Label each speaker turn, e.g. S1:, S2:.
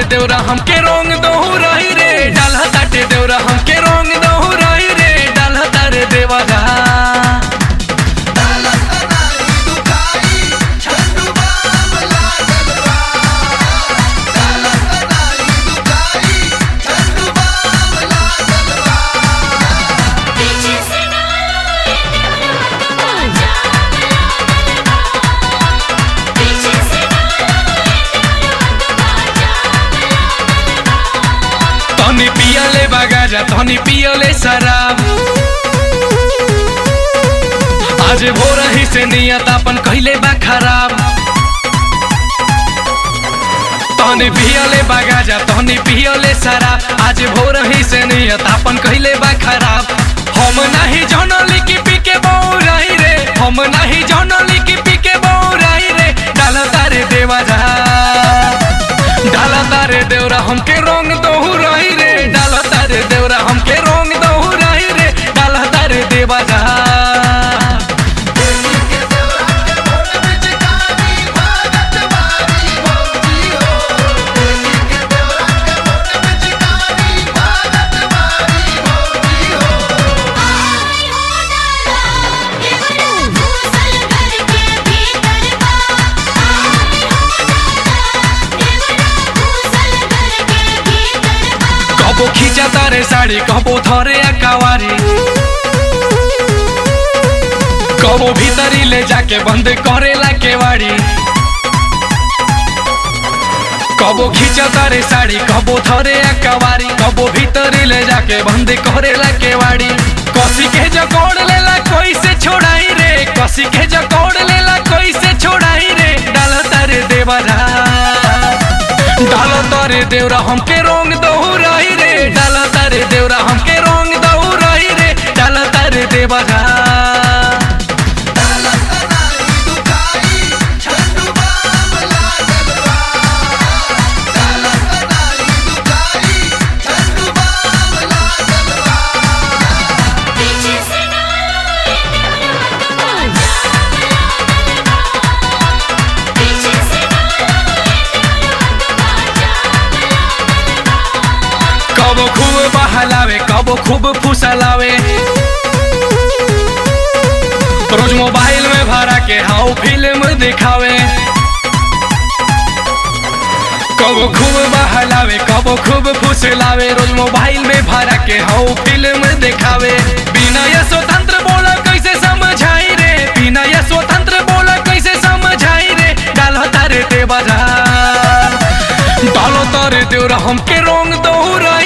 S1: ताटे देवरा हमके रोंग दहु रही रे डाल ताटे देवरा हमके रोंग दहु रही रे डाल तारे देवरा
S2: पीछे से डालो ये देवरा बाजा बजा पीछे से डालो ये देवरा बाजा
S1: तनी पियले बगाजा तनी पियले शराब आज भोर ही से नियत अपन कहले बा खराब तनी पियले बगाजा तनी पियले शराब आज भोर ही से नियत अपन कहले बा खराब हम नहीं जनली की पी के बौराई रे हम नहीं जनली की पी के बौराई रे डाल तारे देवा जा डाल तारे देवरा हमके रंग दहु रही रे डाल तारे देवरा हमके रंग दहु रही रे डाल तारे देवा जा
S2: आई हो डाला देवरा घुसल घर के भीतर बा आई हो डाला देवरा घुसल घर के भीतर बा
S1: कबो खींचा तारे साड़ी कबो धरे अकावारी कबो भीतरी ले जाके बंद करेला केवाड़ी कबो खींचा तारे साड़ी कबो धरे अकावारी कबो भीतरी ले जाके बंद करेला केवाड़ी कसी के जकोड़ लेला कोई से छोड़ाई रे कसी के जकोड़ लेला कोई से छोड़ाई रे डाल तारे देवरा डाल तारे देवरा हमके रंग दहु रही रे डाल तारे देवरा हमके रंग दहु रही रे डाल तारे देवरा
S2: पीछे से डालो ये देवरा बाजा पीछे से डालो ये देवरा बाजा
S1: कबो खूब बहलावे कबो खूब फुसलावे रोज मोबाइल में भरा के हाउ फिल्म दिखावे कबो खूब बहलावे कबो खूब फुसलावे रोज मोबाइल में भरा के हाउ फिल्म दिखावे बिना ये स्वतंत्र बोला कैसे समझाई रे बिना ये स्वतंत्र बोला कैसे समझाई रे डालो तारे देवरा डालो तारे देवरा हमके रंग दहु रही